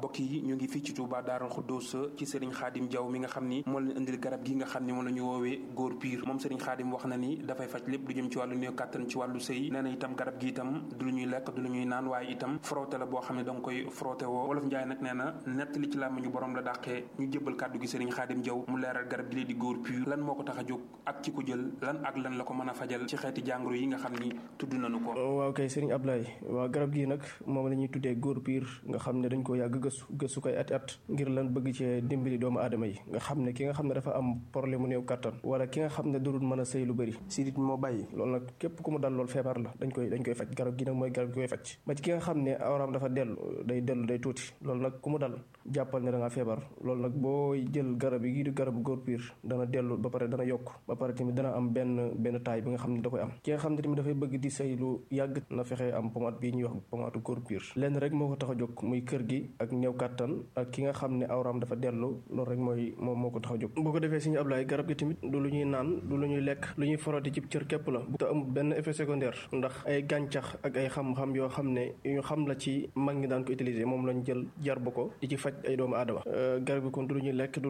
mbokk yi ñu ngi fii ci Touba Daarul Xuddoos ci Serigne Khadim Diaw mi nga xam ni moo leen indil garab gi nga xam ni moom la ñu woowee góor piir moom Serigne Khadim wax na ni dafay faj lépp lu jëm ci wàllu néew kàttan ci wàllu sëy nee na itam garab gi itam du lu ñuy lekk du lu ñuy naan waaye itam frotté la boo xam ne da nga koy frotté woo wolof Njaay nag nee na nett li ci làmmiñu borom la dàqee ñu jëbal kàddu gi Serigne Khadim Diaw mu leeral garab gi lee di góor piir lan moo ko tax a jóg ak ci ko jël lan ak lan la ko mën a fajal ci xeeti jàngoro yi nga xam ni tudd nañu ko waaw kay Serigne Ablaye waaw garab gi nag moom la ñuy tuddee góor piir nga xam ne dañ ko yàgg gëstu gëstu koy at at ngir lan bëgg cee dimbali doomu aadama yi nga xam ne ki nga xam ne dafa am problème mu néew kattan wala ki nga xam ne dudul mën a sëy lu bëri sidit moo bàyyi loolu nag képp ku mu dal loolu feebar la dañ koy dañ koy faj garab gi nag mooy garab gi koy faj ba ci ki nga xam ne awraam dafa dellu day dellu day tuuti loolu nag ku mu dal jàppal ne da ngaa feebar loolu nag boo jël garab yi di garabu góor piir dana dellu ba pare dana yokk ba pare tamit dana am benn benn taay bi nga xam ne da koy am ki nga xam ne tamit dafay bëgg di sëy lu yàgg na fexe am pomade bii ñuy wax pomade góor piir lenn rek moo ko tax a jóg muy kër gi ak néew kàttan ak ki nga xam ne awraam dafa dellu loolu rek mooy moom moo ko tax a jóg boo ko defee suñu ablaay garab gi tamit du lu ñuy naan du lu ñuy lekk lu ñuy foroti ci cër képp la bu te amul benn effet secondaire ndax ay gàncax ak ay xam-xam yoo xam ne ñu xam la ci mag ñi daan ko utiliser moom lañ jël jar bu ko di ci faj ay doomu aadama garab gi kon du lu ñuy lekk